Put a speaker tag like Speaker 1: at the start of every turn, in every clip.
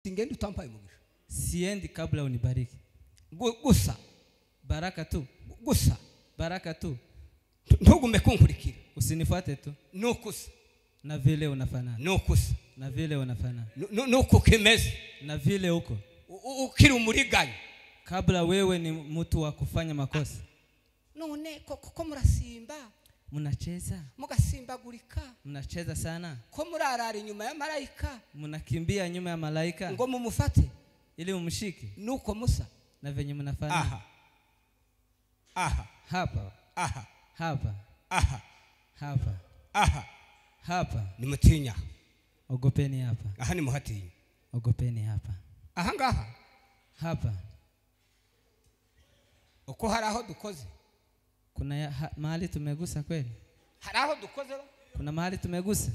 Speaker 1: singenda utampaye umugisha
Speaker 2: siendi kabla unibariki
Speaker 1: Gu- gusa
Speaker 2: baraka tu
Speaker 1: gu- gusa
Speaker 2: baraka tu
Speaker 1: Tu- ntugume kunkurikira
Speaker 2: usinifuate tu
Speaker 1: ni ukusa
Speaker 2: na vile unafanana
Speaker 1: ni ukusa
Speaker 2: na vile unafanana
Speaker 1: Nu- nu- nuko ukimeze
Speaker 2: na vile uko
Speaker 1: U- u- ukiri umuriganya
Speaker 2: kabla wewe ni mtu wa kufanya makosa
Speaker 1: none ko- ko ko murasimba
Speaker 2: mnacheza
Speaker 1: mugasimbagurika
Speaker 2: mnacheza sana
Speaker 1: ko murarara inyuma ya marayika
Speaker 2: mnakimbia nyuma ya malaika
Speaker 1: ngo mumufate
Speaker 2: ili umshike
Speaker 1: nuko musa
Speaker 2: na venye mnafanana
Speaker 1: aha aha
Speaker 2: hapa
Speaker 1: aha
Speaker 2: hapa
Speaker 1: aha
Speaker 2: hapa
Speaker 1: aha
Speaker 2: hapa
Speaker 1: nimutinya
Speaker 2: ogopeni hapa
Speaker 1: aha nimuhatinya
Speaker 2: ogopeni hapa
Speaker 1: aha ngaha
Speaker 2: hapa
Speaker 1: uko hari aho dukoze
Speaker 2: kuna ya, ha, mahali tumegusa kweli
Speaker 1: hari aho dukoze ba?
Speaker 2: kuna mahali tumegusa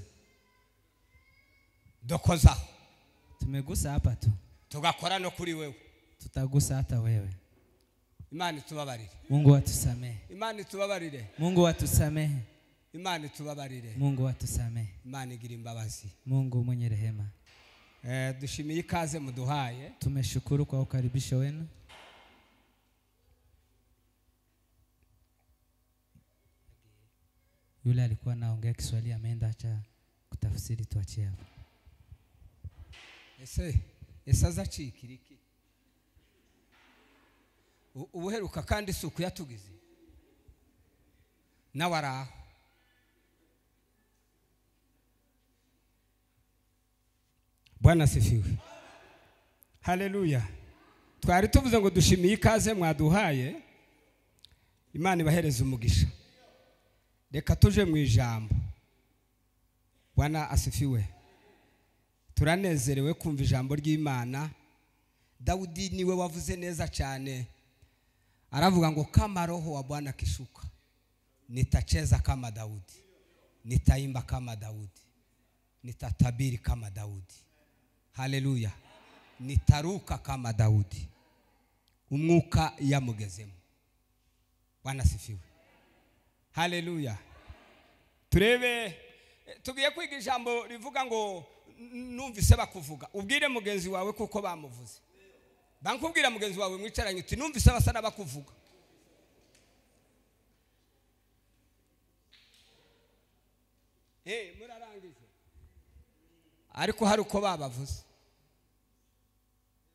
Speaker 1: dukozaho
Speaker 2: tumegusa hapa tu
Speaker 1: tugakora no kuri wewe
Speaker 2: tutagusa hata wewe
Speaker 1: imana itubabarire
Speaker 2: mungu atusamehe
Speaker 1: imana itubabarire
Speaker 2: mungu atusamehe
Speaker 1: imana itubabarire
Speaker 2: mungu atusamehe
Speaker 1: imana igira imbabazi
Speaker 2: mungu mwenye rehema
Speaker 1: Eh, dushimiye ikaze muduhaye
Speaker 2: tumeshukuru kwa ukaribisho wenu yule alikuwa anaongea kiswahili ameenda acha kutafsiri tuachie hapa
Speaker 1: ese ese azacikira iki U- ubuheruka kandi isuku yatugize nawe ari aho bwana sifiwe haleluya twari tuvuze ngo dushimiye ikaze mwaduhaye imana ibahereze umugisha reka tuje mu ijambo bwana asifiwe turanezerewe kumva ijambo ry'imana dawudi niwe wavuze neza cyane aravuga ngo kama roho wa bwana kishuka nitacheza kama daudi nitaimba kama daudi nitatabiri kama daudi haleluya nitaruka kama daudi umwuka yamugezemo bwana sifiwe haleluya turebe eh, tugiye kwiga ijambo rivuga ngo "N- numvise bakuvuga ubwire mugenzi wawe kuko bamuvuze bankubwira mugenzi wawe mwicaranye uti numvise basa n'abakuvuga Eh, murarangije ariko hari uko babavuze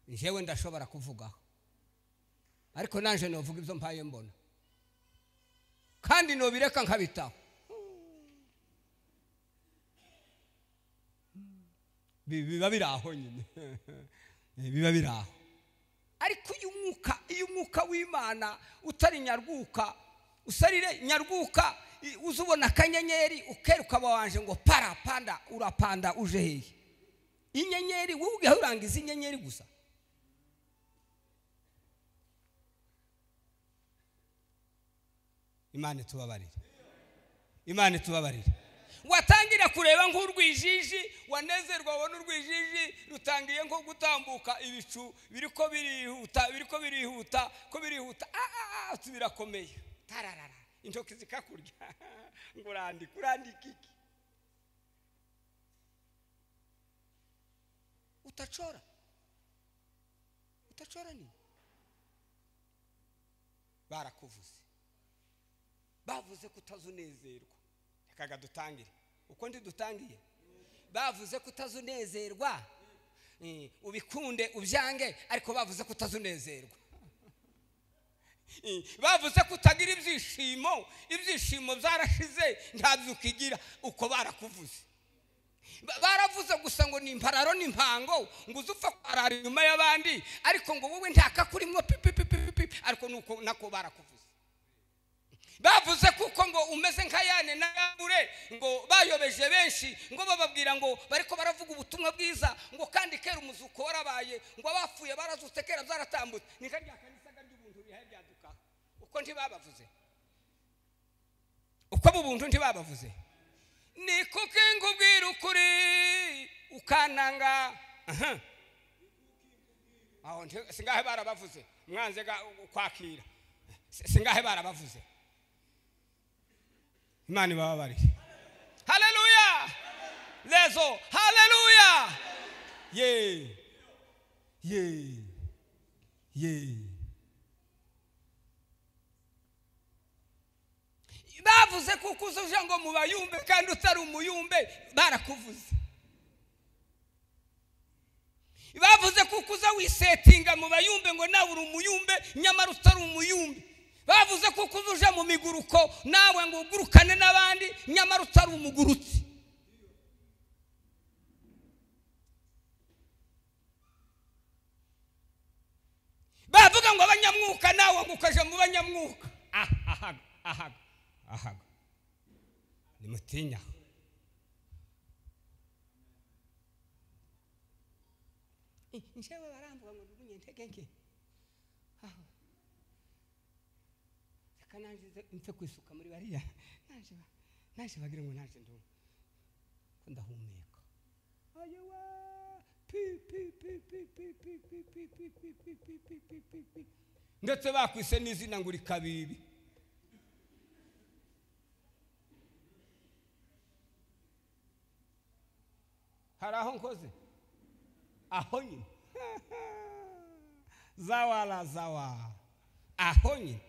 Speaker 1: njyewe ndashobora kuvugaho ariko nanjye novuga ibyo mpaye mbona kandi nobireka nkabitaho Bi- biba biri aho nyine Eh, biba biri aho ariko iyo umwuka iyo umwuka w'imana utari nyarwuka usarire nyarwuka i- uza ubona akanyenyeri ukeruka wanje ngo para panda urapanda uje hehe inyenyeri wowe ugahora urangiza inyenyeri gusa imana itubabarire imana itubabarire watangira kureba nk'urwijiji wanezerwa wabona urwijiji rutangiye nko gutambuka ibicu biriko birihuta biriko birihuta ko birihuta ah, ah, ah, uti birakomeye tararara intoki zikakurya ngo urandika urandika iki utacora utacora nini barakuvuze bavuze ko utazunezerwa rekaga dutangire uko ndi dutangiye bavuze ko utazunezerwa Eh, ubikunde ubyange ariko bavuze ko utazunezerwa Eh, bavuze ko utagira ibyishimo ibyishimo byarashize ntabyo ukigira uko barakuvuze Ba- baravuze gusa ngo ni impararo n'impango ngo uze upfa kwarara inyuma y'abandi ariko ngo wowe ntakakurimwo pipipipipipi ariko nuko nako barakuvuze bavuze kuko ngo umeze nka yane na yabure ngo bayobeje benshi ngo bababwira ngo bariko baravuga ubutumwa bwiza ngo kandi kera umuzuko warabaye ngo abapfuye barazutse kera byaratambutse ni nka rya kanisaga ry'ubuntu rihaye ryaduka uko ntibabavuze uko bubuntu ntibabavuze ni kuko nkubwira ukuri ukananga Aha. aho nti- singahe barabavuze mwanze ga- kwakira Si- singahe barabavuze imana ibababarire haleluya lezo haleluya ye ye ye bavuze kuko uzuje ngo mubayumbe kandi utari umuyumbe barakuvuze bavuze kuko uza wisetinga mu bayumbe ngo nawe uri umuyumbe nyamara utari umuyumbe bavuze kuko uza uje mu miguruko nawe ngo ugurukane n'abandi nyamara utari umugurutsi bavuga ngo abanyamwuka nawe ngo ukaje mu banyamwuka Ah, ahaga ahaga ahaga nimutinya Eh, njyewe baramvuga ngo ndugumye ntege nke aho reka nanjye nze- nze kwisuka muri bariya naje ba- naje bagira ngo naje ndu ko ndahumeka ayewa pi pi pi pi pi pi pi pi pi pi pi pi pi pi pi pi ndetse bakwise n'izina ngo uri kabibi hari aho nkoze aho nyine zawala zawa aho nyine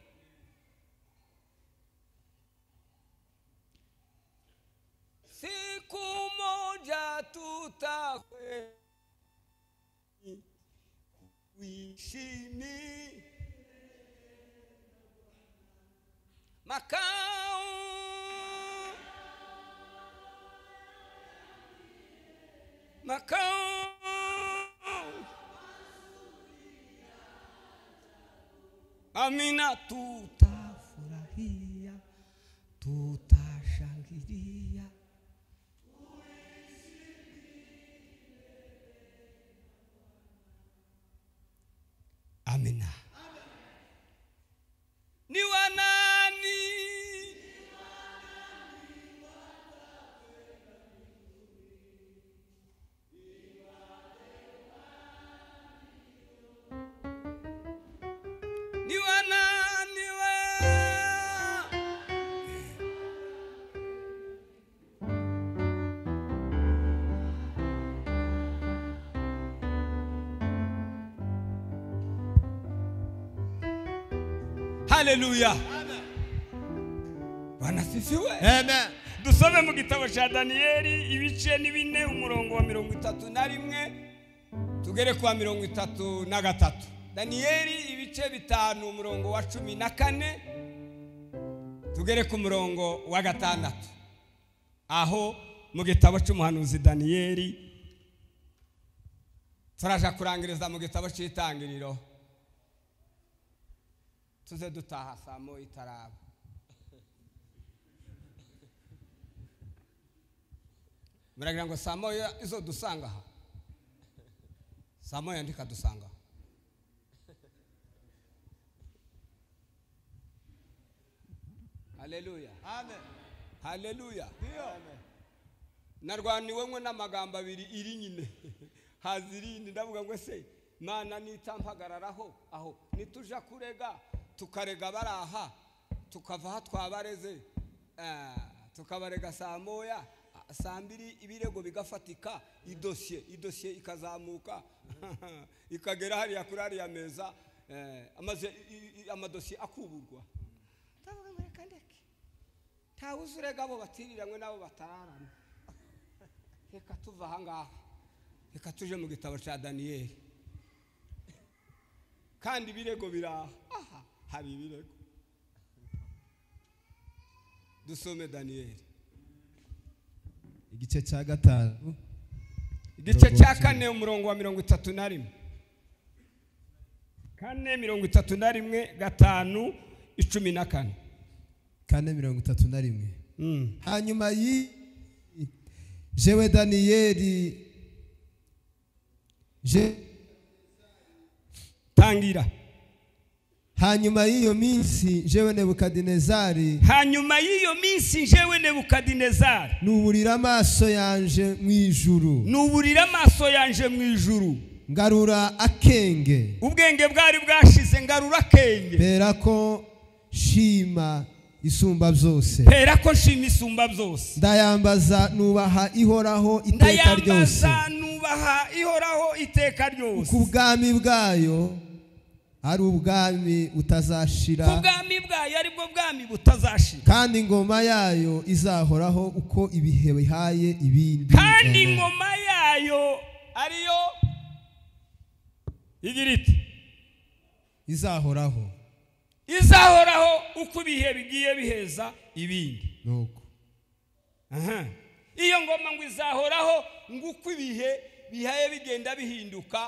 Speaker 1: siku moja tutakwe wishini makao makao amina tutafurahia tutashangilia amina ni wanani ni wanani we haleluya bwana sisiwe
Speaker 3: amen
Speaker 1: dusome mu gitabo cya daniyeli ibice ni bine umurongo wa mirongo itatu na rimwe tugere ku wa mirongo itatu na gatatu daniyeli ibice bitanu umurongo wa cumi na kane tugere ku murongo wa gatandatu aho mu gitabo cy'umuhanuzi daniyeli turaja kurangiriza mu gitabo cy'itangiriro tuze dutaha saa moya itaraba muragira ngo saa moya izo dusanga aha saa moya ndikadusanga aha haleluya
Speaker 3: amen
Speaker 1: haleluya
Speaker 3: amen
Speaker 1: narwaniwemwe n'amagambo abiri iri nyine haza irindi ndavuga ngo se mana nita mpagararaho aho nituja kurega tukarega bari aha tukava aha twabareze eh, tukabarega saa moya ah, saa mbiri ibirego bigafatika idosiye idosiye ikazamuka ikagera hariya kuri hariya meza eh, amaze i- i- amadosiye akuburwa ndavuga ngo reka ndeke ntawe uzi urega abo batiriranywe n'abo batararana reka tuva aha ngaha reka tuje mu gitabo cya daniyeli kandi ibirego biraha aha hari ibirego dusome daniyeli
Speaker 3: igice cya gatanu
Speaker 1: igice cya kane umurongo wa mirongo itatu na rimwe kane mirongo itatu na rimwe gatanu icumi na kane
Speaker 3: kane mirongo itatu na rimwe
Speaker 1: Mm.
Speaker 3: hanyuma y jewe daniyeli Je-
Speaker 1: tangira
Speaker 3: hanyuma y'iyo minsi jewe nebukadinezari
Speaker 1: hanyuma y'iyo minsi njyewe nebukadinezari
Speaker 3: nuburira amaso yanje mu ijuru
Speaker 1: nuburira amaso yanje mu ijuru
Speaker 3: ngarura akenge
Speaker 1: ubwenge bwari bwashize ngarura akenge
Speaker 3: bera ko shima isumba byose
Speaker 1: pera ko nshima isumba byose
Speaker 3: ndayambaza nubaha ihoraho iteka ryose
Speaker 1: ndayambaza nuba
Speaker 4: yubaha ihoraho iteka ryose
Speaker 3: ku bwami bwayo ari ubwami
Speaker 1: ku
Speaker 3: utazashira
Speaker 1: bwami bwayo ari bwo bwami
Speaker 4: butazashira
Speaker 3: kandi ingoma yayo izahoraho uko ibihe bihaye ibindi
Speaker 4: kandi ingoma yayo ariyo igira iti
Speaker 3: izahoraho
Speaker 4: izahoraho uko ibihe bigiye biheza ibindi
Speaker 3: nuko
Speaker 4: aha
Speaker 1: iyo ngoma ngo izahoraho ngo uko ibihe bihaye bigenda bihinduka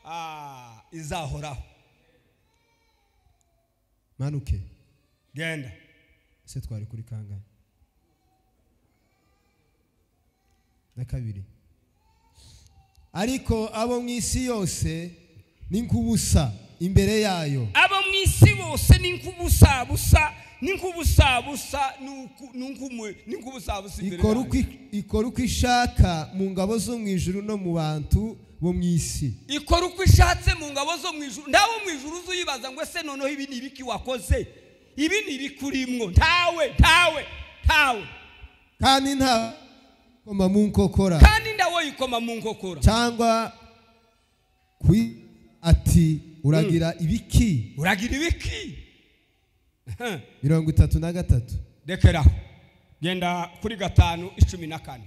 Speaker 1: ah, izahoraho
Speaker 3: manuke
Speaker 4: genda
Speaker 3: ese twari kuri kangahe na kabiri ariko abo mu isi yose ni nk'ubusa imbere yayo
Speaker 1: abo mu isi bose ni nk'ubusabusa ni nk'ubusabusa ni uku- ni nk'umu- ni nk'ubusabusa imbere
Speaker 3: ikora
Speaker 1: yawe.
Speaker 3: uko ikora uko ishaka mu ngabo zo mu ijuru no mu bantu bo mu isi
Speaker 1: ikora uko ishatse mu ngabo zo mu ijuru nawe mu ijuru uzi uyibaza ngo ese noneho ibi ni ibiki wakoze ibi ni ibikurimwo ntawe ntawe ntawe
Speaker 3: kandi nta koma mu nkokora
Speaker 1: kandi ndawe yikoma mu nkokora
Speaker 3: cyangwa ku ati uragira ibiki
Speaker 1: uragira ibiki Aha.
Speaker 3: mirongo itatu na gatatu
Speaker 1: rekeraho genda kuri gatanu icumi na kane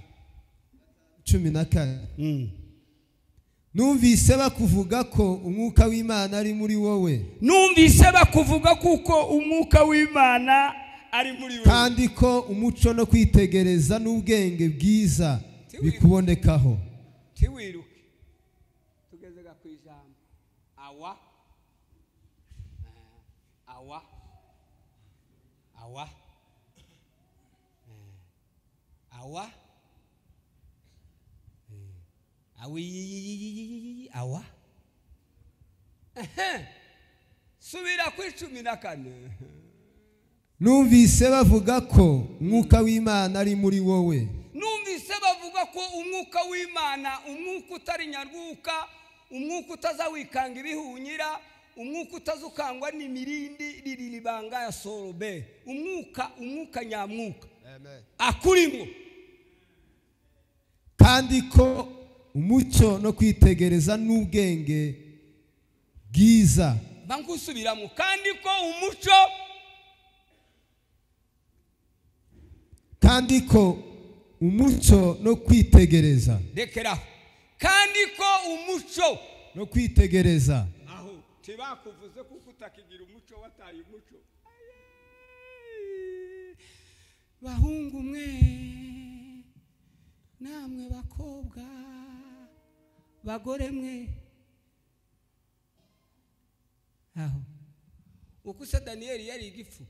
Speaker 3: cumi na kane
Speaker 1: Mm.
Speaker 3: numvise bakuvuga ko umwuka w'imana ari muri wowe
Speaker 4: numvise bakuvuga kuko umwuka w'imana ari muri we
Speaker 3: kandi ko umuco no kwitegereza n'ubwenge bwiza bikubonekaho
Speaker 1: ntiwiruke tugeze ku ijambo awa Eh, awa awa Eh, awa Eh, awi awa Ehem. subira ku icumi na kane
Speaker 3: numvise bavuga ko umwuka w'imana ari muri wowe
Speaker 1: numvise bavuga ko umwuka w'imana umwuka utari nyarwuka umwuka utazawikanga ibihunyira umwuka utazukangwa n'imirindi ririribanga ya sorobe umwuka umwuka nyamwuka akurimo
Speaker 3: kandi ko umucyo no kwitegereza n'ubwenge bwiza
Speaker 1: bangusubiramo kandi ko umuco
Speaker 3: kandi ko umucyo no kwitegereza
Speaker 1: rekeraho kandi ko umuco
Speaker 3: no kwitegereza
Speaker 1: aho ntibakuvuze kuko utakigira umuco wataye umuco bahungu mwe namwe bakobwa bagore mwe aho uko se daniyeli yari igifu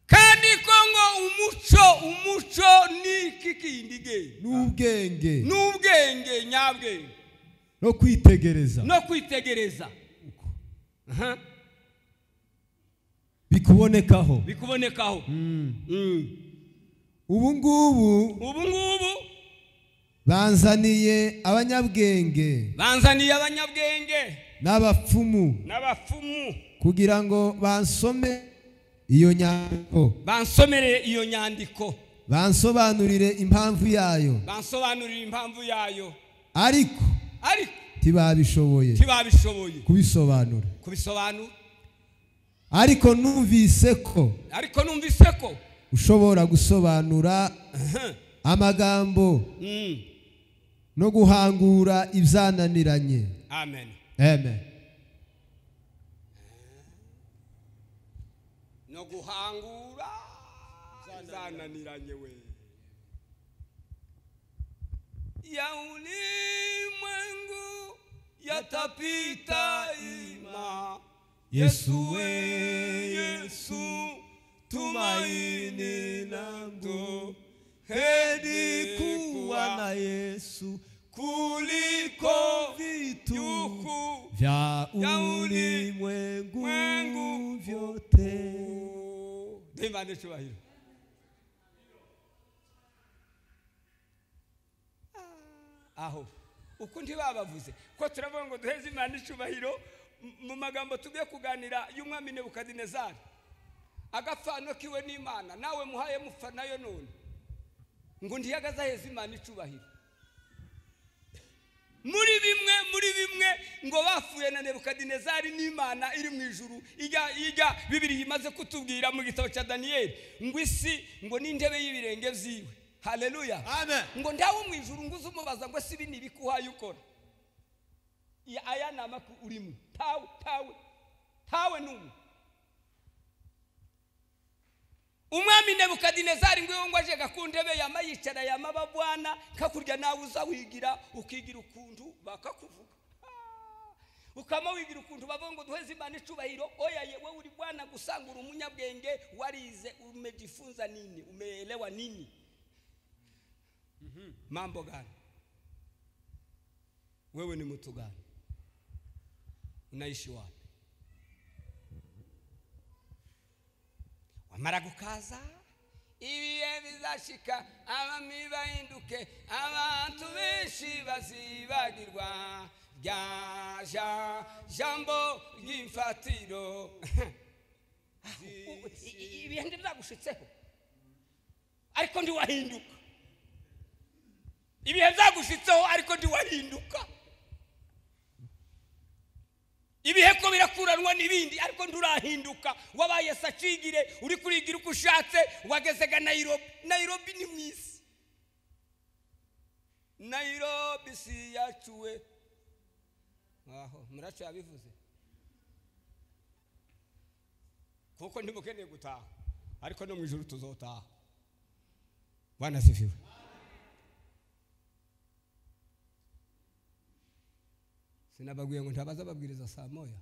Speaker 1: kandi ko ngo umuco umuco ni iki kindi ge
Speaker 3: n'ubwenge
Speaker 1: ni ubwenge nyabwenge
Speaker 3: no kwitegereza
Speaker 1: no kwitegereza Aha,
Speaker 3: bikubonekaho
Speaker 1: bikubonekaho Mm.
Speaker 3: ubu ngubu
Speaker 1: ubu ngubu
Speaker 3: banzaniye abanyabwenge
Speaker 1: banzaniye abanyabwenge
Speaker 3: n'abapfumu
Speaker 1: n'abapfumu
Speaker 3: kugira ngo bansome iyo nyandiko
Speaker 1: bansomere iyo nyandiko
Speaker 3: bansobanurire impamvu yayo
Speaker 1: bansobanurire impamvu yayo
Speaker 3: ariko
Speaker 1: ariko
Speaker 3: ntibabishoboye
Speaker 1: ntibabishoboye
Speaker 3: kubisobanura
Speaker 1: kubisobanura
Speaker 3: ariko numvise ko
Speaker 1: ariko numvise ko
Speaker 3: ushobora gusobanura
Speaker 1: Aha,
Speaker 3: amagambo
Speaker 1: mm.
Speaker 3: no guhangura ibyananiranye
Speaker 1: amen
Speaker 3: amen
Speaker 1: no guhangura zananiranye we ya ulimwengu yatapita ima yesu we yesu tumaini langu heri kuwa na
Speaker 3: yesu
Speaker 1: kuliko vitu
Speaker 3: vya
Speaker 1: vya
Speaker 3: ulimwengu
Speaker 1: ulimwengu
Speaker 3: vyote
Speaker 1: ndimbane icyubahiro aho uko ntibabavuze ko turavuga ngo duheze imana icyubahiro m- mu magambo tugiye kuganira y'umwami nebukadinezari agapfano kiwe n'imana nawe muhaye mupfa nayo none ngo ntiyagaze aheza imana icyubahiro muri bimwe muri bimwe ngo bapfuye na nebukadinezari n'imana iri mu ijuru ijya ijya bibiri imaze kutubwira mu gitabo cya daniyeli ngo isi ngo n'intebe y'ibirenge byiwe haleluya
Speaker 5: Amen.
Speaker 1: ngo ndawe mu ijuru ngo uze umubaza ngo si ibi ni ibikuhaye ukora I- aya ni amakuru urimo tawe tawe tawe ni umwe umwami nebukadinezari ngwiwe ngo ajega ku ntebe yama yicara yama babwana kakurya nawe uza wigira ukigira ukuntu bakakuvuga Ah! ukama wigira ukuntu bavuga ngo duheze imana icubahiro oya ye wowe uri bwana gusanga uri umunyabwenge warize umejifunza nini umeelewa nini mambo gani wewe ni mtu gani unaishi wapi wamara gukaza ibihe bizashika abami bahinduke abantu benshi bazibagirwa rya ja- jambo ry'imfatiro ibihe ntibizagushitseho ariko ntiwahinduka ibihe byagushitseho ariko ntiwahinduka ibihe ko birakuranwa n'ibindi ariko nturahinduka wabaye sacigire uri kurigira uko ushatse wagezega nayirobi nayirobi ni mu isi nayirobi si yacuwe aho muracu yabivuze kuko ntimukeneye gutaha ariko no mu ijoro tuzotaha banasifiwe sinababwiye ngo ntabaza ababwiriza saa moya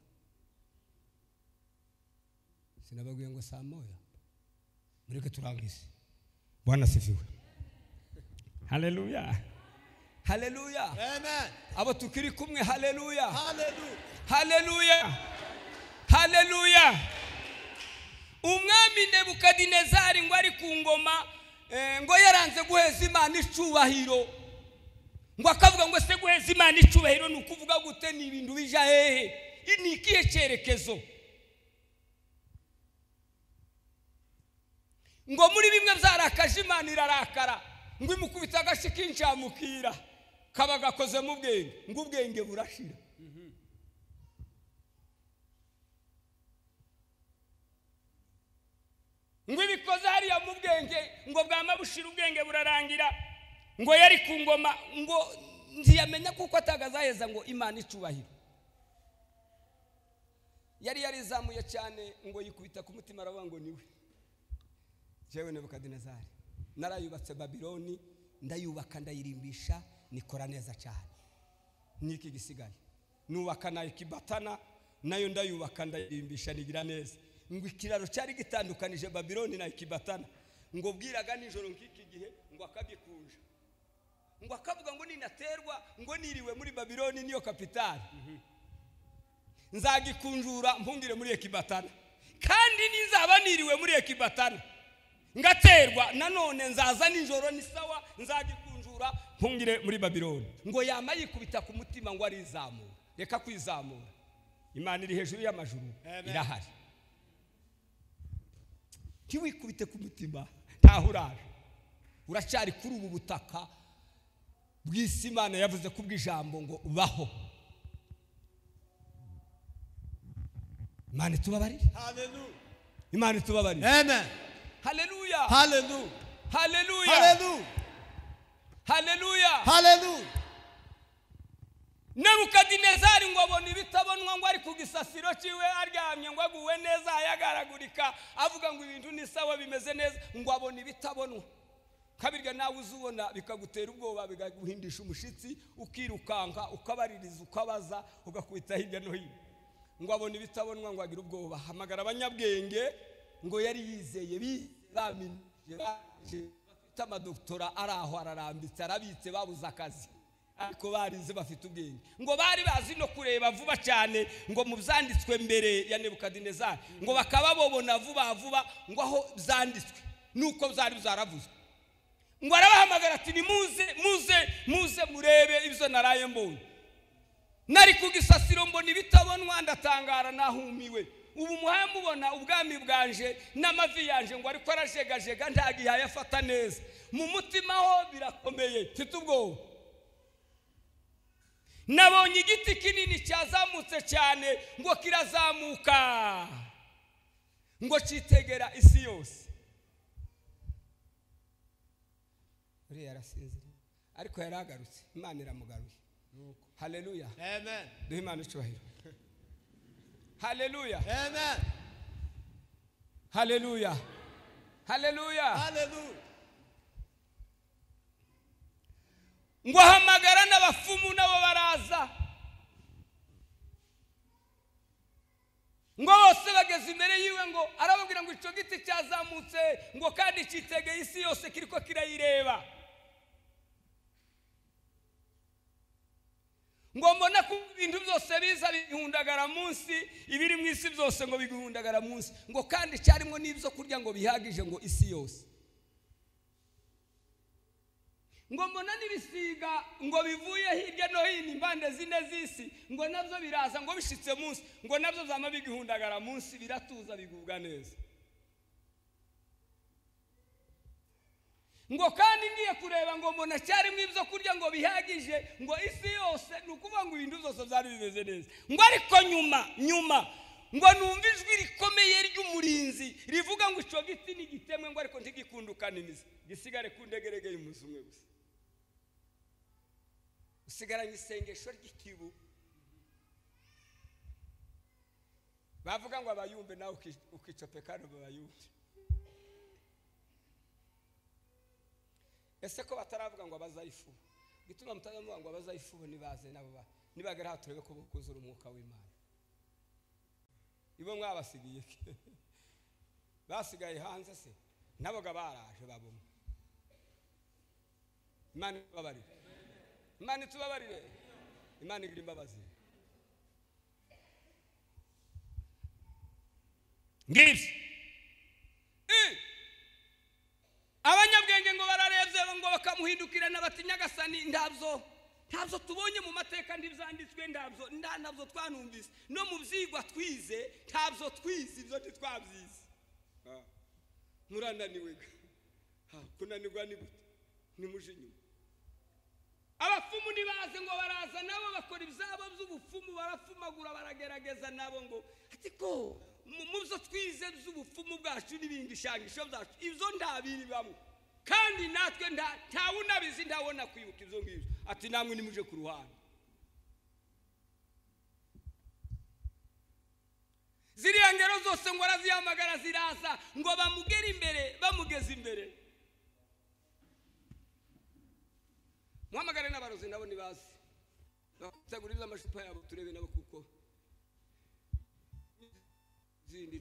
Speaker 1: sinababwiye ngo saa moya mureke turangize bwana sifiwe
Speaker 4: haleluya
Speaker 1: haleluya
Speaker 5: Amen.
Speaker 1: abo tukiri kumwe haleluya
Speaker 5: Hallelujah.
Speaker 1: haleluya haleluya umwami nebukadinezari ngo ari ku ngoma eh, ngo yaranze guheza imana icubahiro ngo akavuga ngo se guheza imana icubahiro ni ukuvuga gute ni ibintu bija hehe ni ikihe cyerekezo ngo muri bimwe byarakaje imana irarakara ngo imukubita agashyi k'incamukira kaba gakozemo ubwenge ngo ubwenge burashira ngo ibikoze hariya mu bwenge ngo bwama bushira ubwenge burarangira ngo yari ku ngoma ngo ntiyamenya kuko atagazaheza ngo imana icubahiro yari yarizamuye cyane ngo yikubita ku mutima aravuga ngo niwe jewe nebukadinezari narayubatse babiloni ndayubaka ndayirimbisha nikora neza cyane n'iki gisigaye nubaka na ikibatana nayo ndayubaka ndayirimbisha nigira neza ngo ikiraro cyari gitandukanije babiloni na ikibatana ngo bwiraga nijoro nk'iki gihe ngo akagikunja ngo akavuga ngo ninaterwa ngo niriwe muri babiloni niyo kapitali nzagikunjura mpungire muri ekibatana kandi nizaba niriwe muri ekibatana ngaterwa nanone nzaza nijoro ni sawa nzagikunjura mpungire muri babiloni ngo yama yikubita ku mutima ngo arizamura reka kwizamura imana iri hejuru y'amajuru
Speaker 5: Amen.
Speaker 1: irahari ntiwikubite ku mutima ntaho uraje uracyari kuri ubu butaka bw'isi imana yavuze ko ubw'ijambo ngo ubaho imana itubabarire
Speaker 5: Hallelujah.
Speaker 1: imana itubabarire
Speaker 5: Amen.
Speaker 1: haleluya
Speaker 5: Hallelujah.
Speaker 1: haleluya
Speaker 5: Hallelujah.
Speaker 1: haleluya
Speaker 5: Hallelujah.
Speaker 1: nebukadinezari ngo abona ibitabonwa ngo ari ku gisasiro cyiwe aryamye ngo aguwe neza ayagaragurika avuga ngo ibintu ni sawa bimeze neza ngo abona ibitabonwa kabirya nawe uzubona bikagutera ubwoba bikaguhindisha umushyitsi ukirukanka ukabaririza ukabaza ugakubita hirya no hino ngo abona ibitabonwa ngo agire ubwoba hamagara abanyabwenge ngo yari yizeye bize baminije baje bafite amadoktora ari aho ararambitse arabitse babuze akazi ariko barize bafite ubwenge ngo bari bazi no kureba vuba cyane ngo mu byanditswe mbere ya nebukadinezari ngo bakaba babona vuba vuba ngo aho byanditswe nuko byari byaravuzwe ngo arabahamagara ati nimuze muze muze murebe ibyo naraye mbonye nari ku gisasiro mbona ibitabonwa ndatangara nahumiwe ubu muhaye mubona ubwami bwanje n'amavi yanje ngo ariko arajegajega ntagihaye afata neza mu mutima ho birakomeye mfite ubwoba nabonye igiti kinini cyazamutse cyane ngo kirazamuka ngo cyitegera isi yose uriya arasinziriye ariko yari agarutse imana iramugaruye haleluya
Speaker 5: Amen.
Speaker 1: duhe imana icyubahiro haleluya
Speaker 5: Amen.
Speaker 1: haleluya haleluya
Speaker 5: Hallelujah.
Speaker 1: ngo ahamagara n'abafumu nabo baraza ngo bose bageze imbere yiwe ngo arababwira ngo icyo giti cyazamutse ngo kandi cyitegeye isi yose kiriko kirayireba ngo mbone ko ibintu byose biza bihundagara munsi ibiri mu isi byose ngo biguhundagara munsi ngo kandi cyarimo n'ibyo kurya ngo bihagije ngo isi yose ngo mbona n'ibisiga ngo bivuye hirya no hino impande zine z'isi ngo nabyo biraza ngo bishyitse munsi ngo nabyo zama bigihundagara munsi biratuza bigubwa neza ngo kandi ngiye kureba ngo mbona cyarimo ibyo kurya ngo bihagije ngo isi yose ni ukuvuga ngo ibintu byose byari bimeze neza ngo ariko nyuma nyuma ngo numva ijwi rikomeye ry'umurinzi rivuga ngo icyo giti nigitemwe ngo ariko ntigikundukane imizi gisigare ku ndegeregeye umunsi umwe gusa usigaranye isengesho ry'ikibu bavuga ngo abayumve nawe uki- ukicopekano bayumve ese ko bataravuga ngo abazayifu gituma mutazamuvuga ngo abazayifu bo nibaze nabo ba- nibagera aha turebe ko bukuzura umwuka w'imana ibo mwabasigiye iki? basigaye hanze se naboga baraje babumwe imana itubabarire imana itubabarire imana igira imbabazi ngibyo Eh. abanyabwenge ngo bararebye ngo bakamuhindukira n'abatinyagasani ntabyo ntabyo tubonye mu mateka ntibyanditswe ntabyo nta ntabyo twanumvise no mu byigwa twize ntabyo twize ibyo ntitwabyize Ah. murananiwe ga. Ha, kunanirwa ni gute nimuje inyuma abafumu ntibaze ngo baraza nabo bakora ibyabo by'ubupfumu barafumagura baragerageza nabo ngo ariko mu mu byo twize by'ubupfumu bwacu n'ibingishangisho byacu ibyo nta biri bamwe kandi natwe nta- ntawe unabizi ntawona kwibuka ibyo ngibyo ati namwe nimuje ku ruhande ziriya ngero zose ngo arazihamagara ziraza ngo bamugere imbere bamugeze imbere muhamagare n'abarozi nabo ntibazi bategurize amacupa yabo turebe nabo kuko zindi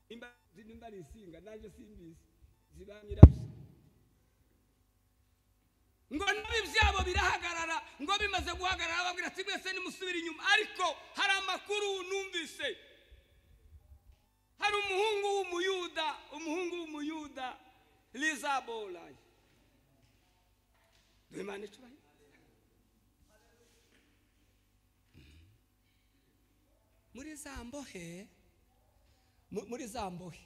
Speaker 1: nimba nimba ari insinga nanjye simbizi ziba nyirabyo ngo nabi byabo birahagarara ngo bimaze guhagarara babwira ati mwese nimusubire inyuma ariko hari amakuru numvise hari umuhungu w'umuyuda umuhungu w'umuyuda lizabolaye duhe imana icyubahiro muri za mbohe mu- muri za mbohe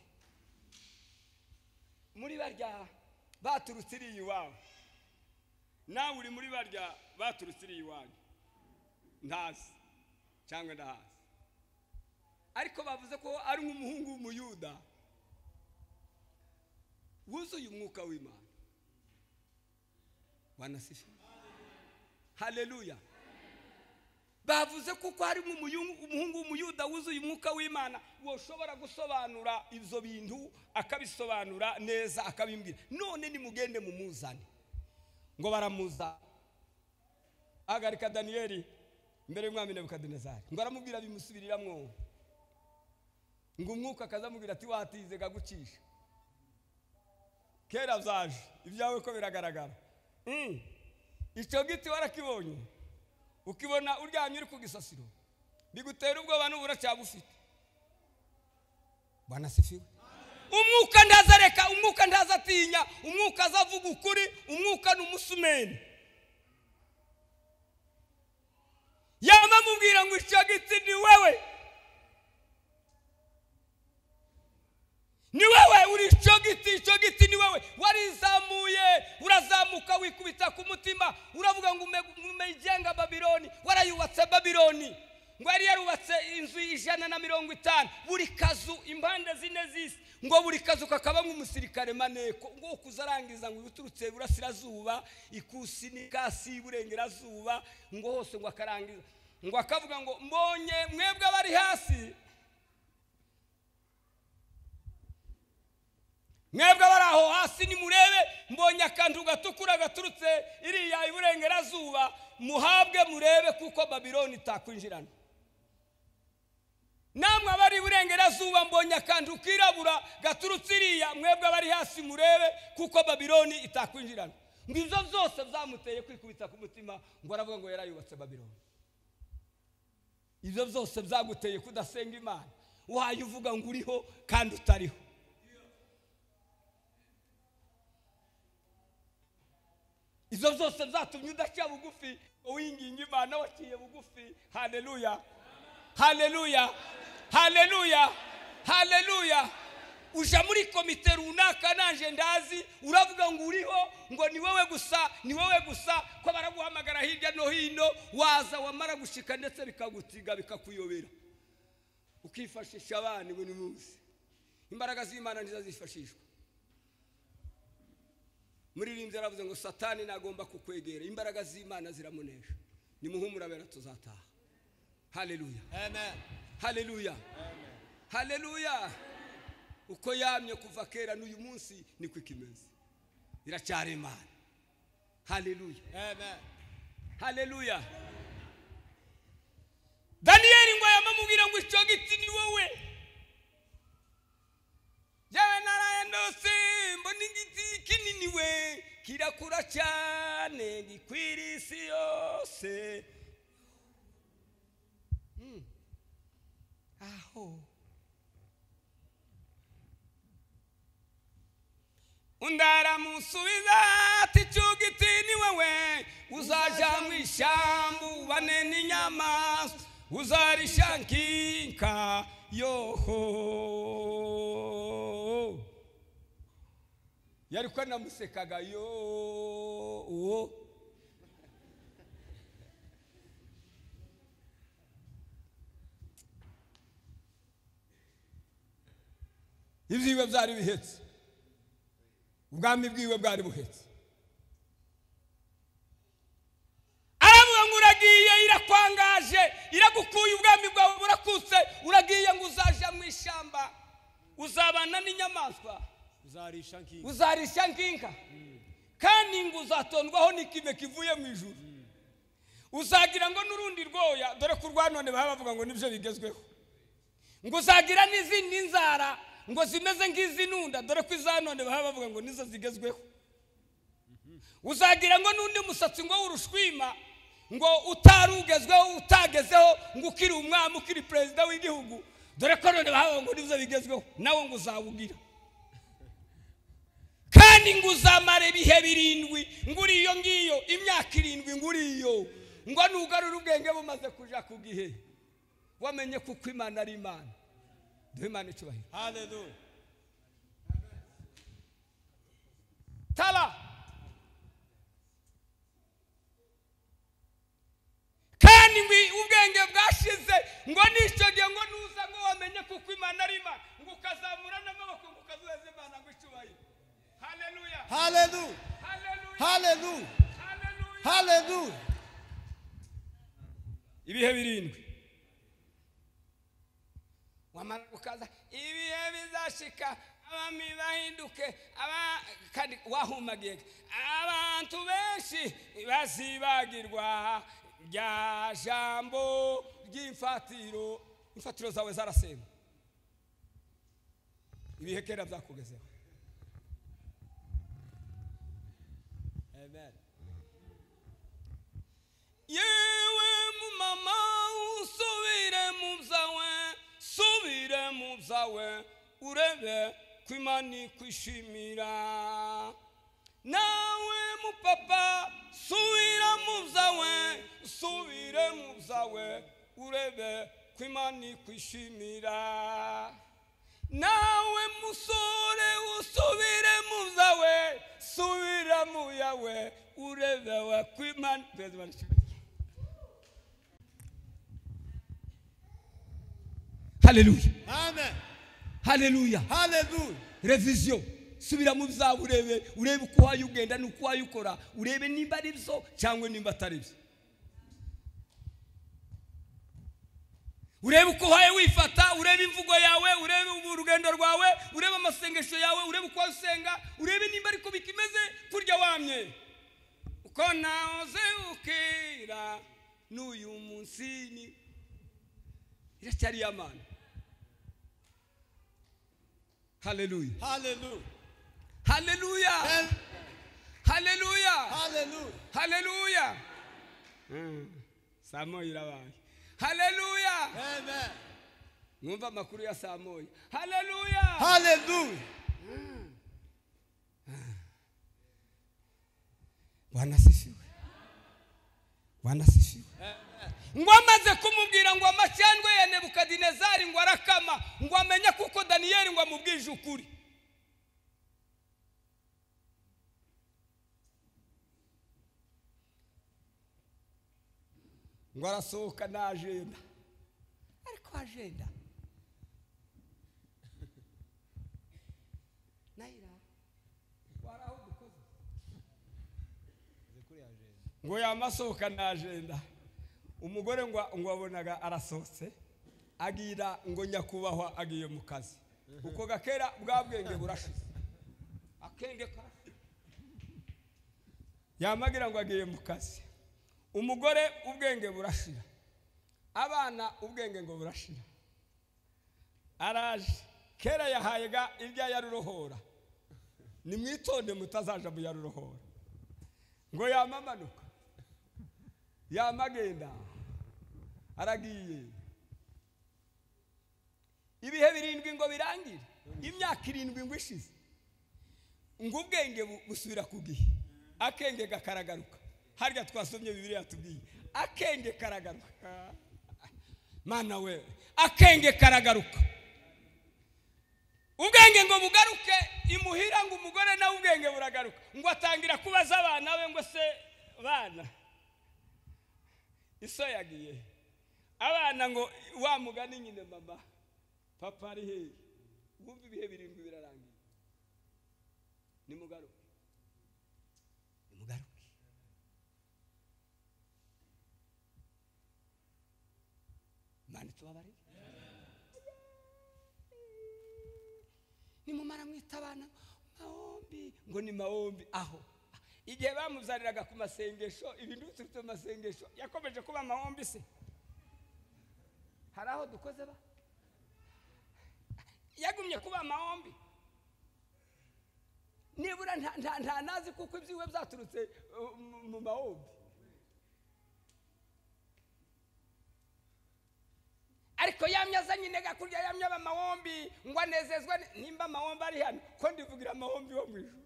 Speaker 1: muri barya baturutse iriya iwawe nawe uri muri barya baturutse iriya iwanyu ntazi cyangwa ndahazi ariko bavuze ko ari nk'umuhungu w'umuyuda wuzuye umwuka w'imana wanasifa haleluya bavuze kuko harimo umuyungu- umuhungu w'umuyuda wuzuye umwuka w'imana woshobora gusobanura ibyo bintu akabisobanura neza akabimbwira none nimugende mumuzane ngo baramuzana ahagarika daniyeli imbere y'umwami nebukadinezari ngo aramubwira bimusubiriramo ngo umwuka akazamubwira ati watize kagucisha kera byaje ibyawe ko biragaragara Mm. icyo giti warakibonye ukibona uryamye uri ku gisasiro bigutera ubwoba nubura cyagufite banasifiwe umwuka ntazareka umwuka ntazatinya umwuka azavuga ukuri umwuka ni umusumeni yaba amubwira ngo icyo giti ni wewe ni wewe uri icyo giti icyo giti ni wewe warizamuye urazamuka wikubita ku mutima uravuga ngo ume- umegenga babironi warayubatse babiloni ngo yari yarubatse inzu y'ijana na mirongo itanu buri kazu impande zine z'isi ngo buri kazu kakabamo umusirikare maneko ngo kuzarangiza ngo uturutse iburasirazuba ikusi n'ikasi iburengerazuba ngo hose ngo akarangiza ngo akavuga ngo mbonye mwebwe abari hasi mwebwe abari aho hasi nimurebe mbonye akantu gatukura gaturutse iriya iburengerazuba muhabwe murebe kuko babiloni itakwinjirana namwe abari iburengerazuba mbonye akantu kirabura gaturutse iriya mwebwe abari hasi murebe kuko babiloni itakwinjirana ngo izo zose zamuteye kwikubita ku mutima ngo aravuga ngo yarayubatse babiloni ibyo byose byaguteye kudasenga imana wayo uvuga ngo uriho kandi utariho izo zose zatumye udaciye bugufi uwinginga imana waciye bugufi haleluya haleluya haleluya haleluya uja muri komite runaka nanje ndazi uravuga ngo uriho ngo ni wowe gusa ni wowe gusa ko baraguhamagara hirya no hino waza wamara gushika ndetse bikagutiga bikakuyobera ukifashisha abana buri munsi imbaraga z'imana nizo zifashishwa muririmbyi yaravuze ngo satani nagomba kukwegera imbaraga z'imana ziramunesha nimuhumurabera tuzataha haleluya haleluya haleluya uko yamye kuva kera n'uyu munsi niko ikimeze iracyari imana haleluya haleluya daniyeli ngo yamamubwira ngo icyo giti ni wowe yewe narayandose mbona igiti kinini we kirakura cyane gikwira isi yose Hmm. aho undi aramusubiza ati icyo giti ni wowe uzajya mu ishyamba ubane n'inyamaswa uzarishankinka yoho yari ko namusekaga yo ibyiwe byari bihetse ubwami bwiwe bwari buhetse aravuga ngo uragiye irakwangaje iragukuye ubwami bwawe burakutse uragiye ngo uzaja mu ishyamba uzabana n'inyamaswa
Speaker 5: uzarisha nk'inka
Speaker 1: uzarisha nk'inka kandi ngo uzatondwaho n'ikime kivuye mu ijuru uzagira ngo n'urundi rwoya dore ko urwa none baba bavuga ngo nibyo bigezweho ngo uzagira n'izindi nzara ngo zimeze nk'izinunda dore ko iza none baba bavuga ngo nizo zigezweho uzagira ngo n'undi musatsi ngo w'urushwima ngo utarugezweho utagezeho ngo ukiri umwami ukiri perezida w'igihugu dore ko none baba bavuga ngo nizo bigezweho nawe ngo uzawugira kandi ngo uzamare ibihe birindwi ngo uri iyo ngiyo imyaka irindwi ngo uri iyo ngo nugarure ubwenge bumaze kuja ku gihe wamenye kuko imana ari imana duhe imana icyubahiro
Speaker 5: haleluya
Speaker 1: taba kandi ngo ubwenge bwashize ngo n'icyo gihe ngo nuza ngo wamenye kuko imana ari imana ngo ukazamura n'amaboko ngo ukazuheza imana ngo icyubahiro haleluya
Speaker 3: haleluya
Speaker 1: haleluya
Speaker 3: haleluya
Speaker 1: haleluya
Speaker 3: haleluya
Speaker 1: ibihe birindwi wamara gukaza ibihe bizashika abami bahinduke aba kandi wahumagiye abantu benshi bazibagirwa rya jambo ry'imfatiro imfatiro zawe zarasenywe ibihe kera byakugezeho amen yewe mumama usubire mu byawe subire mu byawe urebe ko imana ikwishimira nawe mupapa subira mu byawe subire mu byawe urebe ko imana ikwishimira nawe musore usubire mu byawe subira mu yawe urebe wa kwimana haleluya
Speaker 3: amen
Speaker 1: haleluya
Speaker 3: haleluya
Speaker 1: reviziyo subira mu byawe urebe urebe uko wayo ugenda n'uko wayo ukora urebe nimba ari byo cyangwa nimba atari byo urebe uko wayo wifata urebe imvugo yawe urebe urugendo rwawe urebe amasengesho yawe urebe uko wayo usenga urebe nimba ariko bikimeze kurya wamye uko nahoze ukera n'uyu munsi ni iracyari iy'amana haleluya
Speaker 3: haleluya
Speaker 1: haleluya haleluya
Speaker 3: haleluya
Speaker 1: haleluya saa moya irabaye haleluya
Speaker 3: amen
Speaker 1: mwumva amakuru ya saa moya haleluya
Speaker 3: haleluya
Speaker 1: bwana asifiwe bwana asifiwe ngo amaze kumubwira ngo amacandwe ya nebukadinezari ngo arakama ngo amenye kuko daniyeli ngo amubwije ukuri ngo arasohoka na ajenda ariko ajenda nayira wari aho dukoze ngo yamasohoka na ajenda umugore ngo ngo wabonaga arasohotse agira ngo nyakubahwa agiye mu kazi uko gakera bwa bwenge burashize akenge karashize yamagira ngo agiye mu kazi umugore ubwenge burashira abana ubwenge ngo burashira araje kera yahaye ga ibya yarurohora nimwitonde mutazaja mu yarurohora ngo yamamanuka yamagenda aragiye ibihe birindwi ngo birangire imyaka irindwi ngo ishize ngo ubwenge bu- busubira ku gihe akenge gakaragaruka harya twasomye bibiri yatubwiye akenge karagaruka mana we akenge karagaruka ubwenge ngo bugaruke imuhira ngo umugore nawe ubwenge buragaruka ngo atangira kubaza abana be ngo se bana iso yagiye abana ngo wa mugani nyine mama papa ari hehe wumva ibihe birindwi birarangiye nimugaruke nimugaruke mani tubabarire nimumara mwita abana mahombi ngo ni mahombi aho igihe bamuzaniraga ku masengesho ibintu biturutse mu masengesho yakomeje kuba mahombi se hari aho dukoze ba yagumye kuba mahombi nibura nta- nta- nta nazi kuko ibyiwe byaturutse uh, mu- mu mahombi ariko yamye azanye intega kurya yamye aba amahombi ngo anezezwe ni- nimba amahombi ari hano ko ndivugira amahombi yo mu ijuru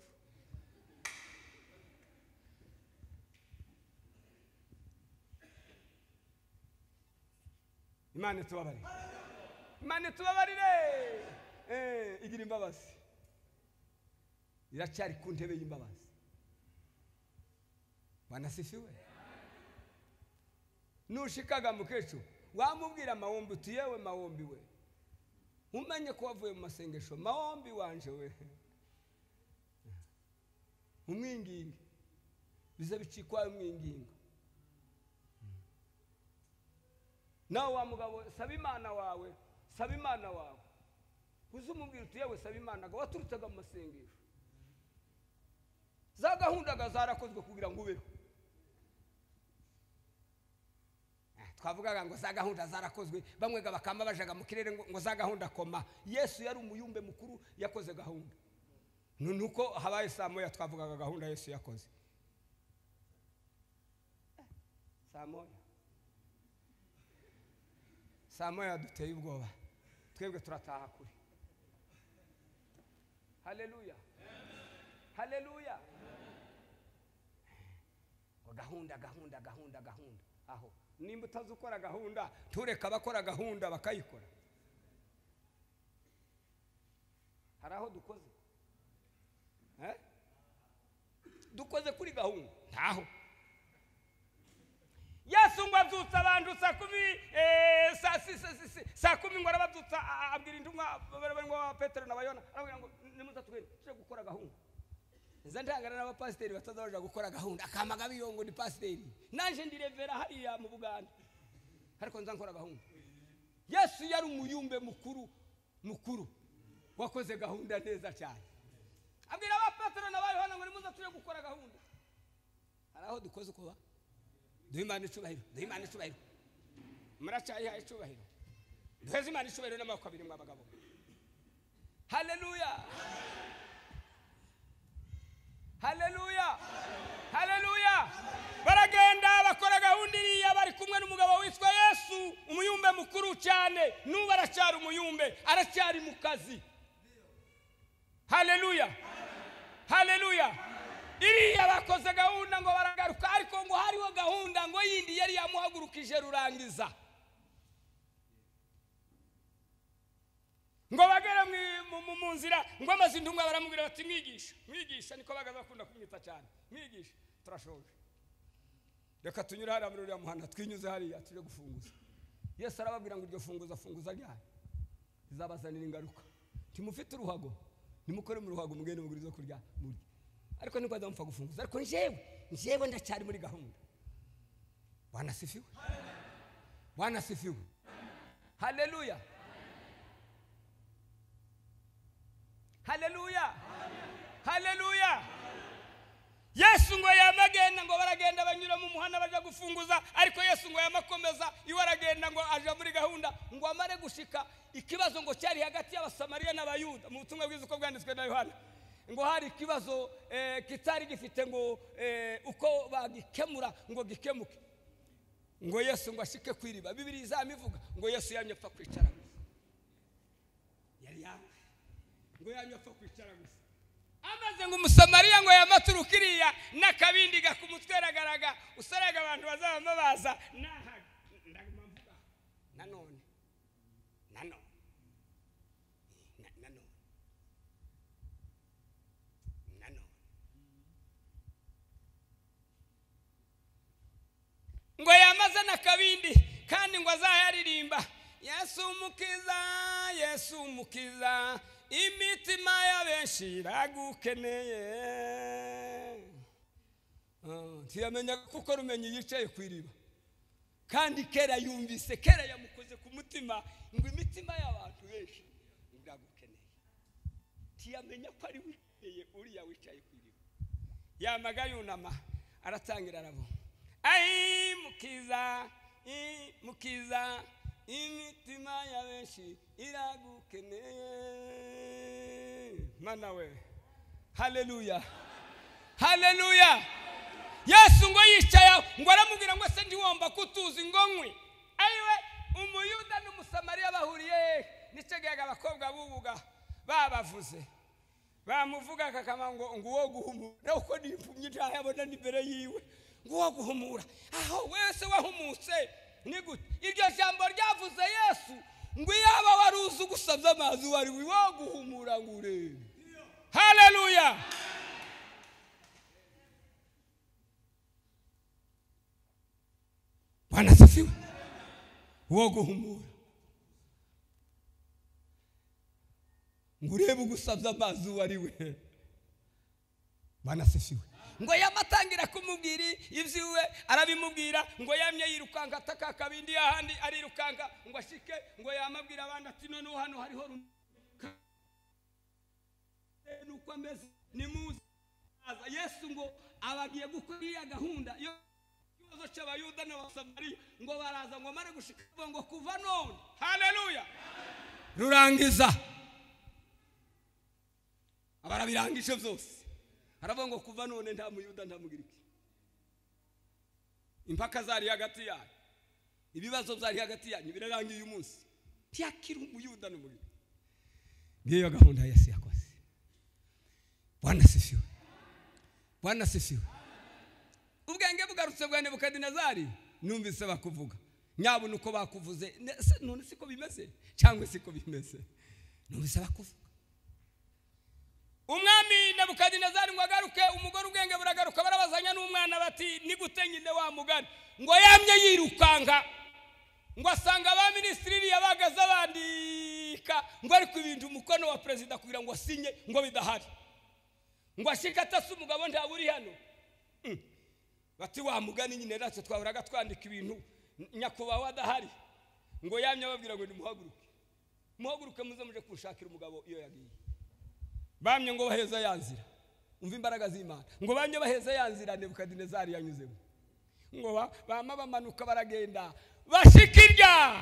Speaker 1: imana itubabarire imana itubabarire Eh, igira imbabazi iracyari ku ntebe y'imbabazi banasifiwe nushikaga mukecuru wamubwira amahombi uti yewe mahombi we umenye ko wavuye mu masengesho mahombi wanje we umwinginge biza bicikwayo umwingingo nawe wa mugabo we, saba imana wawe saba imana wawe uzi umubwira uti yewe saba imana ngo waturutsaga mu masengesho za gahundaga zarakozwe kugira ngo ubeho twavugaga ngo za gahunda zarakozwe bamwega bakamba bajaga mu kirere ngo ngo za gahunda koma yesu yari umuyumbe mukuru yakoze gahunda Nu- nuko habaye saa moya twavugaga gahunda yesu yakoze saa moya saa moya duteye ubwoba twebwe turataha kure haleluya haleluya gahunda gahunda gahunda gahunda aho nimba utazi ukora gahunda tureka abakora gahunda bakayikora hari aho dukoze Eh? dukoze kuri gahunda ntaho yesu ngo abyutse abantu saa kumi eh, saa si- sa- si- si- saa kumi ngo arababyutsa a- a- abwira intumwa barimo ba petero na bayona arababwira ngo nimuza tugende tujye gukora gahunda nza ndangana n'abapasiteri batazabaja gukora gahunda akama gabiyo ngo ni pasiteri nanje ndi revera hariya mu buganda ariko nza nkora gahunda yesu yari umuyumbe mukuru mukuru wakoze gahunda neza cyane abwira abapetero na bayohana ngo nimuza tujye gukora gahunda hari aho dukoze uko ba duhe imana icubahiro duhe imana icubahiro muracyayiha icubahiro duheze imana icubahiro n'amaboko abiri mwa bagabo haleluya haleluya haleluya baragenda bakora gahunda iriya bari kumwe n'umugabo witwa yesu umuyumbe mukuru cyane n'ubu aracyari umuyumbe aracyari mu kazi haleluya haleluya iriya bakoze gahunda ngo baragaruka ariko ngo hariho gahunda ngo yindi yari yamuhagurukije rurangiza ngo bagere mu- mu- mu- mu nzira ngo amaze intumwa baramubwira bati mwigisha mwigisha niko bagaze bakunda kumwita cyane mwigisha turashoje reka tunyure hariya muri uriya muhanda twinyuze hariya tujye gufunguza yesu arababwira ngo iryo funguza funguza ryanyu rizabazanira ingaruka ntimufite uruhago nimukore mu ruhago mugende mugure izo kurya murye ariko niko azamupfa gufunguza ariko njyewe njyewe ndacyari muri gahunda wanasifiwe wanasifiwe haleluya haleluya haleluya yesu ngo yamagenda ngo baragenda banyura mu muhanda bajya gufunguza ariko yesu ngo yamakomeza iwe aragenda ngo aja muri gahunda ngo amare gushika ikibazo ngo cyari hagati y'abasamariya n'abayuda mu butumwa bwiza uko bwanditswe na yohana ngo hari ikibazo eh, kitari gifite ngo eh, uko bagikemura ngo gikemuke ngo yesu ngo ashike ku iriba bibiri izamivuga ngo yesu yamye apfa kwicara gusa yari yamye ngo yamye apfa kwicara gusa amaze ngo umusamariya ngo yamaturuka iriya n'akabindi gakumutwe aragaraga usaraga abantu bazabamo baza nahaga ndaguma mvuga nanone nanone Na- nanone nanone ngo yamaze n'akabindi kandi ngo azayaririmba yesu umukiza yesu umukiza imitima y'abenshi iragukeneye Ah, ntiyamenyaga kuko rumenyi yicaye ku iriba kandi kera yumvise kera yamukoze ku mutima ngo imitima y'abantu benshi iragukeneye ntiyamenya ko ari wikeneye uriya wicaye ku iriba yamaga yunama aratangira arabona ayi mukiza i- mukiza imitima ya benshi iragukeneye mana we haleluya haleluya yesu ngo yicaye aho ngo aramubwira ngo se ntiwomba ko utuzi ngo nkwe ayiwe umuyuda n'umusamariya bahuriye hehe nicegayaga abakobwa bubuga babavuze bamuvuga kakama ngo nguwo guhumura uko nimpumye ntayabona n'imbere yiwe nguwo guhumura aho wese wahumutse ni gute iryo jambo ryavuze yesu ngo iyaba wari uzi ugusabye amazi wari wo guhumura ngo urebe haleluya wanasifiwe wo guhumura ngo urebe ugusabye amazi uwo ari we banasesiwe ngo yamatangira kumubwira iby'iwe arabimubwira ngo yamye yirukanka ataka akabindi ahandi arirukanka ngo ashike ngo yamabwira abandi ati noneho hano hariho rum- ka- nuko ameze nimuze aza yesu ngo abagiye gukora iya gahunda yo ikibazo cy'abayuda n'abasamariya ngo baraza ngo amare gushika ngo kuva none haleluya rurangiza barabirangije byose haravuga ngo kuva none nta muyuda nta mugiriki impaka zari hagati yanyu ibibazo byari hagati yanyu birarangiye uyu munsi ntiyakira umuyuda n'umugiriki ngiyo gahunda yesu yakoze bwana asifiwe bwana asifiwe ubwenge bugarutse bwa nebukadinezari numvise bakuvuga nyabona uko bakuvuze Ne- se none siko bimeze cyangwa siko bimeze numvise bakuvuga umwami nebukadinezari ngo agaruke umugore ubwenge buragaruka barabazanya n'umwana bati ni gute nyine wa mugani ngo yamye yirukanka ngo asanga ba minisitiri yabaga zabandika ngo ari ku bintu umukono wa perezida kugira ngo asinye ngo bidahari ngo ashike atase umugabo ntawe uri hano Mm. bati wa mugani nyine natwe twahoraga twandika ibintu n- nyakubahwa adahari ngo yamye ababwira ngo nimuhaguruke muhaguruke muze muje kunshakira umugabo iyo yagiye bamye ngo baheza ya nzira umva imbaraga z'imana ngo bamye baheza ya nzira nebukadinezari yanyuzemo ngo ba- bama bamanuka baragenda bashika irya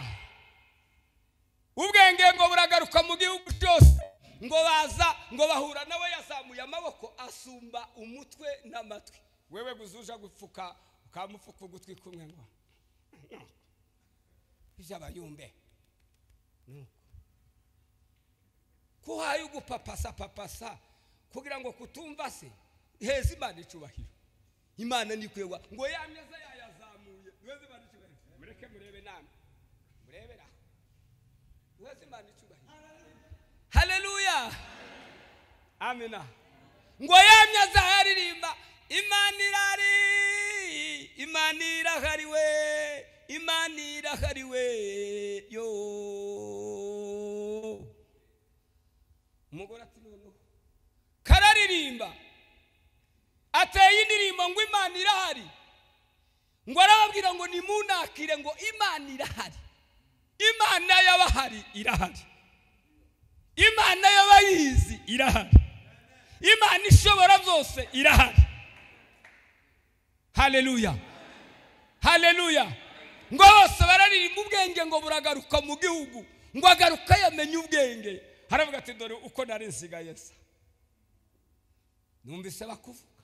Speaker 1: ubwenge ngo buragaruka mu gihugu cyose ngo baza ngo bahura nawe yazamuye amaboko asumba umutwe n'amatwi wewe guzuja gupfuka ukamupfuka ugutwi kumwe ngo by'abayumbe kuhaye ugupapasa papasa kugira ngo kutumva se heza imana icubahiro imana ntikwegwa ngo ya meza yayazamuye heza imana icubahiro mureke murebe namwe murebere aho heza imana icubahiro haleluya amina ngo ya meza yaririmba imana irari imana irahariwe imana irahariwe yo umugore ati noneho kararirimba ateye indirimbo ngo imana irahari ngo arababwira ngo nimunakire ngo imana irahari imana y'abahari irahari imana y'abayizi irahari imana ishobora byose irahari haleluya haleluya ngo bose bararirimba ubwenge ngo buragaruka mu gihugu ngo agaruka yamenye ubwenge haravuga ati dore uko nari nsigaye nsa numvise bakuvuga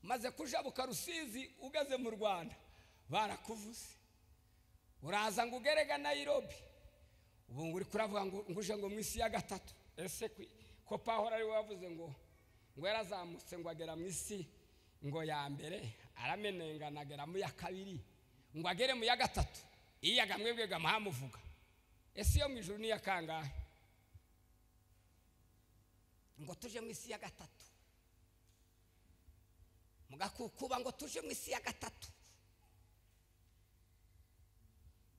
Speaker 1: maze kujabuka rusizi ugeze mu rwanda barakuvuze uraza ngo ugerega nayirobi ubu ngo uri kuravuga ngo ngo uje ngo mu isi ya gatatu ese kwi- ko pahora ari we wavuze ngo ngo yarazamutse ngo agera mu isi ngo ya mbere aramenengana agera mu ya kabiri ngo agere mu ya gatatu iyaga mwebwega amuhamuvuga ese iyo mu ijuru ni iya kangahe ngo tuje mu isi ya gatatu mugakukuba ngo tuje mu isi ya gatatu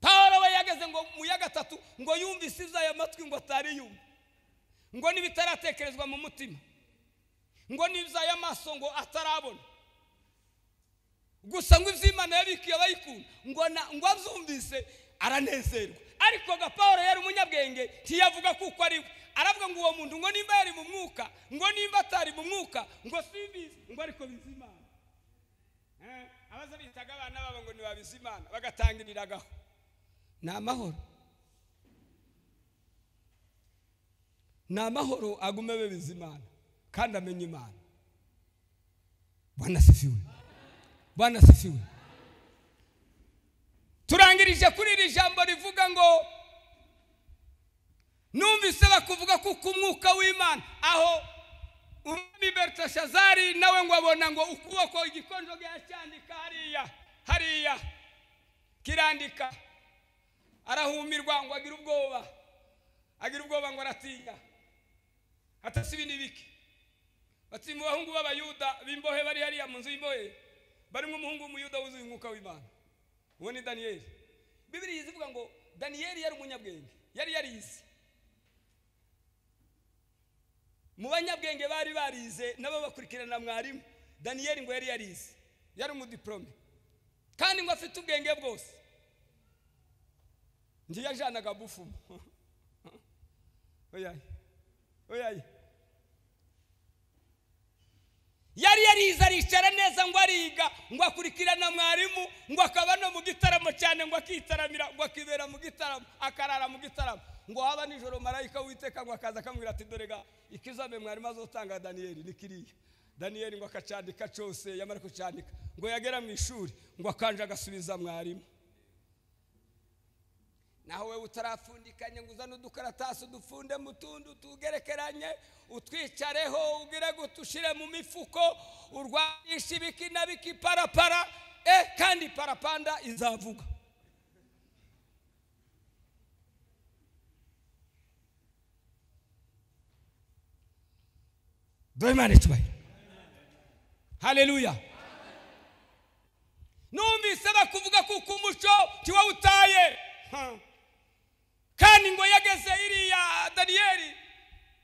Speaker 1: pawulo we yageze ngo mu ya gatatu ngo yumvise iby'aya matwi ngo atari yumva ngo n'ibitaratekerezwa mu mutima ngo n'iby'ay'amaso ngo atarabona gusa ngo iby'imana yabikiye abayikunda ngo na- ngo abyumvise aranezerwa ariko ga paul yari umunyabwenge ntiyavuga kuko ari we aravuga ngo uwo muntu ngo nimba yari mu mwuka ngo nimba atari mu mwuka ngo simbizi ngo ariko bizi imana Eh, abaza bitaga abana babo ngo nibabizi imana bagatangiriragaho ni amahoro ni amahoro agume bebiza imana kandi amenye imana bwana sifiwe bwana sifiwe turangirije kuri iri jambo rivuga ngo numvise bakuvuga kuko umwuka w'imana aho umwami beritashazari nawe ngo abona ngo ukuboko igikonjo yacyandika hariya hariya kirandika arahumirwa ngo agire ubwoba agira ubwoba ngo aratinya atasi ibi ni bike bati mu bahungu b'abayuda b'imbohe bari hariya mu nzu y'imbohe barimo umuhungu w'umuyuda wuzuye umwuka w'imana uwo ni daniyeli bibiri ivuga ngo daniyeli yari umunyabwenge yari yarize mu banyabwenge bari barize nabo bakurikirana mwarimu daniyeli ngo yari yarize yari umudiporome kandi ngo afite ubwenge bwose ngiye yajanaga bufumo oyaye oyaye yari yarize aricara neza ngo ariga ngo akurikirana mwarimu ngo akaba no mu gitaramo cyane ngo akitaramira ngo akibera mu gitaramo akarara mu gitaramo ngo haba nijoro marayika witeka ngo akaza akamubwira ati dore ga ikizame mwarimu azotanga daniyeli ni kiriya daniyeli ngo akacyandika cyose yamara kucyandika ngo yagera mu ishuri ngo akanje agasubiza mwarimu naho wowe utarapfundikanye ngo uzane udukaratasi udufunde mu tundi tugerekeranye utwicareho ugire guta ushire mu mifuko urwanishe ibiki na biki parapara e kandi parapanda izavuga dore imana icyubahiro haleluya numvise bakuvuga kuko umuco tiwawutaye Ha. kandi ngo yageze iriya daniyeli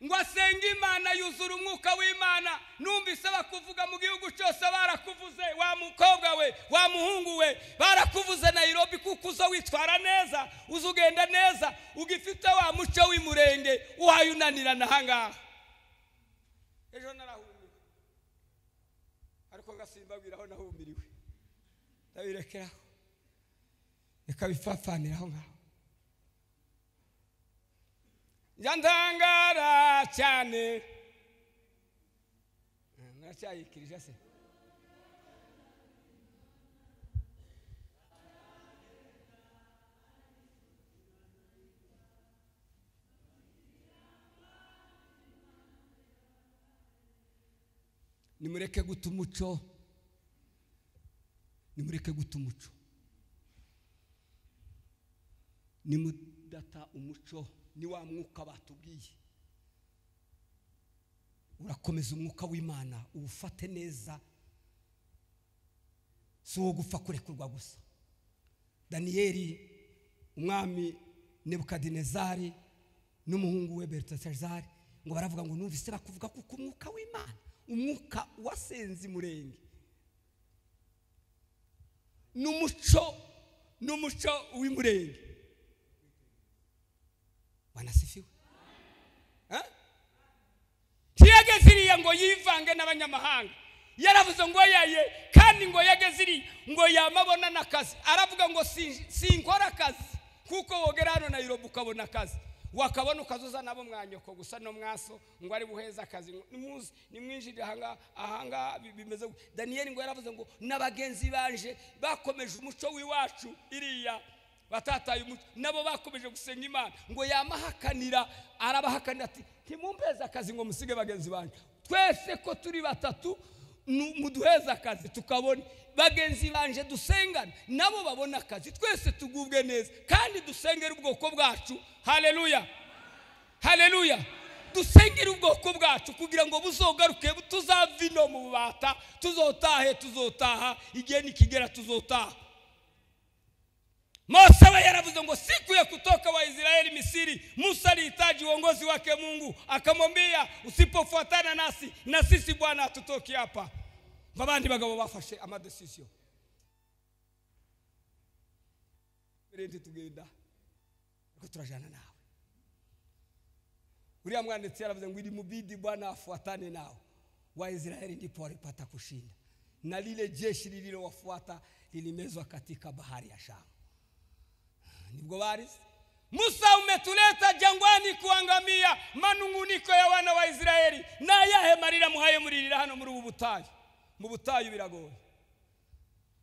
Speaker 1: ngo asenge imana yuzura umwuka w'imana numvise bakuvuga mu gihugu cyose barakuvuze wa mukobwa we wa muhungu we barakuvuze nayirobi kuko uza witwara neza uza ugenda neza ugifite wa muco w'imurenge wayunanirana ahangaha ejo narahumye ariko ngasimbabwira aho nahumiriwe ndabirekeraho reka bipfapfanire aho ngaho njya ndangara cyane Eh, naracyayikirije se nimureke guta umuco nimureke guta umuco nimudata umuco ni wa mwuka batubwiye urakomeza umwuka w'imana uwufate neza si uwo gupfa kurekurwa gusa daniyeli umwami nebukadinezari n'umuhungu we berutasazari ngo baravuga ngo numvise bakuvuga kuko umwuka w'imana umwuka wasenze umurenge n'umuco n'umuco w'umurenge wanasifiwe Eh? ntiyageze iriya ngo yivange n'abanyamahanga yaravuze ngo yaye kandi ngo yageze iriya ngo yamabona n'akazi aravuga ngo "Si- sinkora akazi kuko wogera hano nayiroba ukabona akazi wakabona ukazuza nabo mwanyoko gusa no mwaso ngo ari buheze akazi ngo nimuze nimwinjire ahangaha ahangaha bi- bimeze gutya." daniyeli ngo yaravuze ngo n'abagenzi banje bakomeje umuco w'iwacu iriya batataye umuco nabo bakomeje gusenga imana ngo yamahakanira arabahakanira ati ntimumpeze akazi ngo musige bagenzi banyu twese ko turi batatu nu- muduheze akazi tukabona bagenzi banje dusengane nabo babona akazi twese tugubwe neza kandi dusengere ubwoko bwacu haleluya haleluya dusengere ubwoko bwacu kugira ngo buzogaruke tuzave ino mu bubata tuzotahe tuzotaha igihe nikigera tuzotaha Mose we yaravuze ngo siku ya kutoka wa Israeli Misiri, Musa alihitaji uongozi wake Mungu, akamwambia usipofuatana nasi na sisi Bwana hatutoki hapa. Babandi bagabo bafashe amadesisio berenti tugenda ariko turajana nawe. Uriya mwanditsi yaravuze ngo ilimubidi Bwana afuatane nao Waisraeli, ndipo walipata kushinda, na lile jeshi lililowafuata lilimezwa katika bahari ya Shamu nibwo barize musa umetuleta jangwani kuangamia manunguniko ya wana wa israeli nayahe marira muhaye muririra hano muri ubu butayu mu butayu biragoye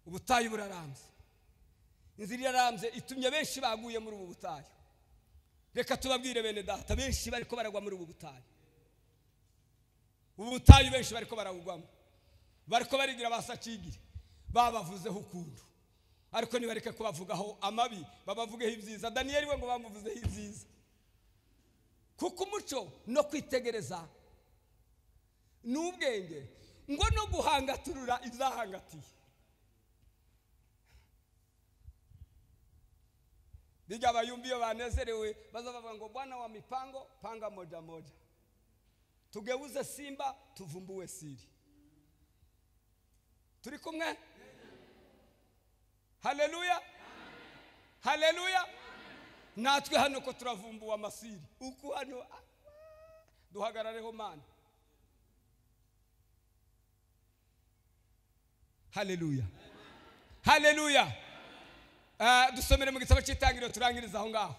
Speaker 1: ubutayu burarambye inzira irarambye itumye benshi baguye muri ubu butayu reka tubabwire bene data benshi bariko baragwa muri ubu butayu ubu butayu benshi bariko barabugwamo bariko barigira basacigire babavuzeho ukuntu ariko nibareke kubavugaho amabi babavugeho ibyiza daniyeli we ngo bamuvuzeho ibyiza kuko umuco no kwitegereza n'ubwenge ngo no guhangaturura izahangatiye bijya abayumbi iyo banezerewe baza bavuga ngo bwana wa mipango panga moja moja tugeuze simba tuvumbue siri turi kumwe haleluya haleluya natwe hano ko turavumbuwe amasiri uku hano ah, duhagarareho mana haleluya haleluya Ah, dusomere mu gitabo cy'itangiriro turangiriza aho ngaho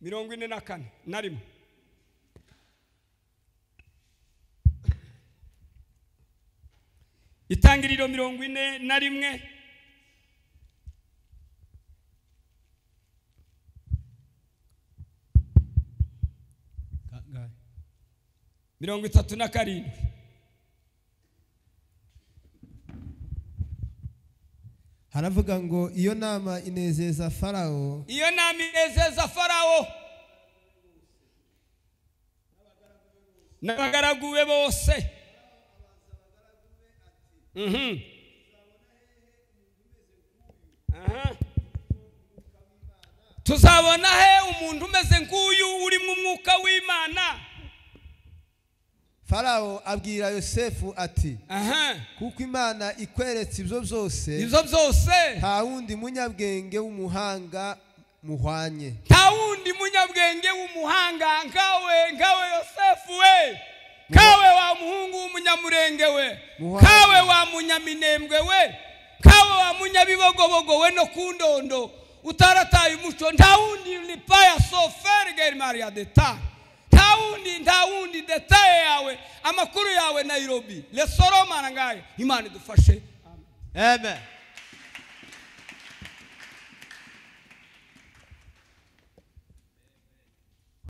Speaker 1: mirongo ine na kane na rimwe itangiriro mirongo ine na rimwe mirongo itatu na karindwi
Speaker 3: haravuga ngo iyo nama inezeza farawo
Speaker 1: iyo nama inezeza farawo n'abagaragu be bose Mhm. tuzabona he umuntu umeze nk'uyu urimo umwuka w'imana
Speaker 3: farawo abwira yosefu ati
Speaker 1: aha
Speaker 3: kuko imana ikweretse ibyo byose
Speaker 1: ibyo byose
Speaker 3: nta wundi munyabwenge w'umuhanga muhwanye
Speaker 1: nta wundi munyabwenge w'umuhanga nkawe nkawe yosefu we kawe wa muhungu w'umunyamurenge we
Speaker 3: Muhanga.
Speaker 1: kawe wa munyaminembwe we kawe wa munyabibogobogo we no ku ndondo utarataye umuco nta wundi lipaya sofergeri maria deta nta wundi nta wundi detaye yawe amakuru yawe nairobi lesoromana ngayo imana idufashe
Speaker 3: amen